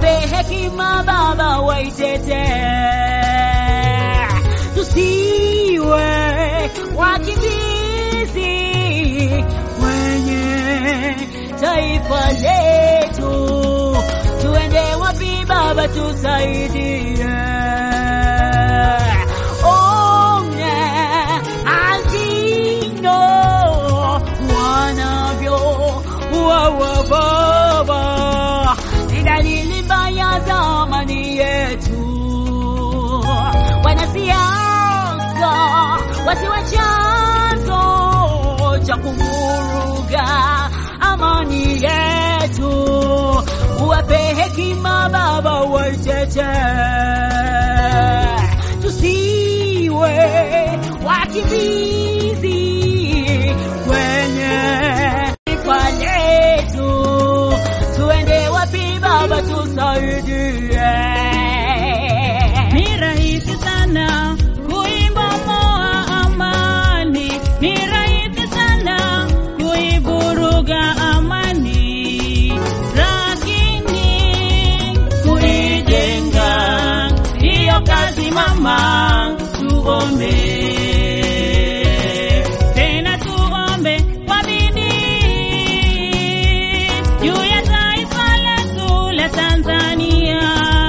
uwape hekima Baba, waitete tusiwe wakimbizi kwenye taifa letu, tuende wapi Baba, tusaidie. Onye azino wanavyo wawa Baba, ni dalili mbaya za amani yetu. Wanasiasa wasiwe chanzo cha kuvuruga amani yetu, uwape hekima Baba, waitete tusiwe wakimbizi kwenye taifa letu, tuende wapi Baba, tusaidie. Ni rahisi sana kuibomoa amani, ni rahisi sana kuiburuga amani, lakini kuijenga hiyo kazi mama, tuombe tena, tuombe kwa bidii juu ya taifa letu la Tanzania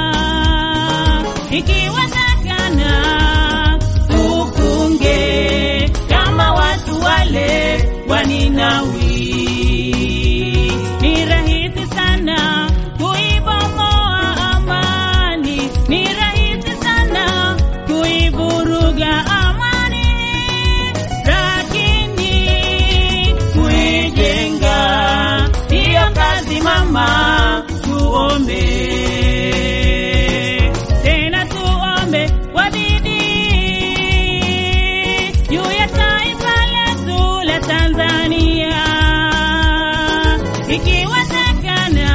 ikiwezekana tufunge kama watu wale wa Ninawi. Ni rahisi sana kuibomoa amani, ni rahisi sana kuivuruga amani, lakini kuijenga hiyo kazi mama, tuombe tena tuombe kwa bidii juu ya taifa letu la Tanzania, ikiwezekana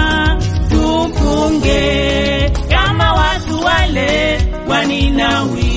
tufunge kama watu wale wa Ninawi.